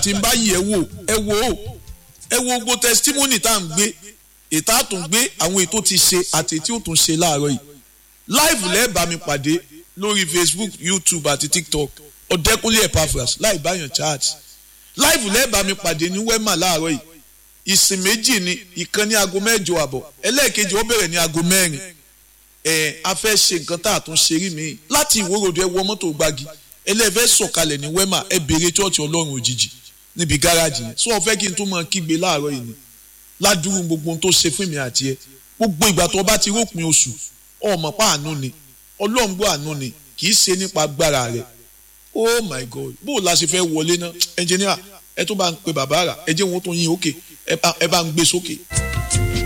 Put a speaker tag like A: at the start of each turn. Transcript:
A: tí n bá yí ẹ wò ẹ wò ó ẹ wo gbogbo testimony tá à ń gbé ètò àtúngbé àwọn ètò ti ṣe àti ètò tó ń ṣe láàárọ̀ yìí live lẹ́ẹ̀bà mi pàdé lórí facebook youtube àti tiktok ọ̀dẹ́kúnlé epaphras láì báyàn chat live lẹ́ẹ̀bà mi pàdé ní wema láàárọ̀ yìí ìsìn méjì ni ìkan ní aago mẹ́jọ àbọ̀ ẹlẹ́ẹ̀kejì ó bẹ̀rẹ̀ ní aago mẹ́rin ẹ̀ a fẹ́ ṣe nǹkan tá a tún ṣe rí mi láti ìwórodò ẹ wọ mọ́tò gbági ẹlẹ́ẹ̀fẹ́ sọ̀kalẹ̀ ní wema ẹ béèrè chọ́ọ̀chì ọlọ́run òjijì níbi gáràjì yẹn sọ fẹ́ kí n tún máa kígbe láàárọ̀ yìí ni ládùúgbò gbogbo ohun tó ṣe fún mi àti ẹ gbogbo ìgbà tó bá ti rópin oṣù ọmọ pa àánú ni ọlọ́run gbọ́ àánú ni kì í ṣe nípa agbára rẹ̀ oh my god bó o la ṣe fẹ́ wọlé náà ẹnjìníà ẹ tó bá ń pe bàbá rà ẹ jẹ́ wọn tó yin òkè ẹ bá ń gbé sókè.